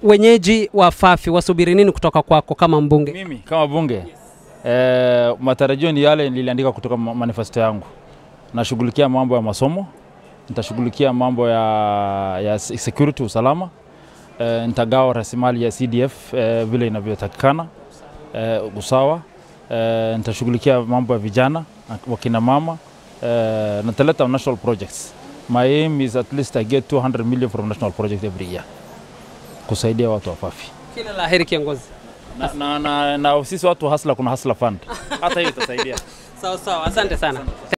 wenyeji wa Fafi wasubiri nini kutoka kwako kama mbunge? Mimi kama bunge eh, matarajio ni yale niliandika kutoka ma- manifesto yangu. Nashughulikia mambo ya masomo, nitashughulikia mambo ya, ya se- security usalama, eh, nitagawa rasilimali ya CDF eh, vile inavyotakikana eh, usawa eh, nitashughulikia mambo ya vijana wakina mama eh, nitaleta national projects. My aim is at least I get 200 million from national project every year kusaidia watu wa Fafi Kila la heri kiongozi. na, na, na, na sisi watu hasla kuna hasla fund hata hiyo itasaidia Sawa sawa, asante sana.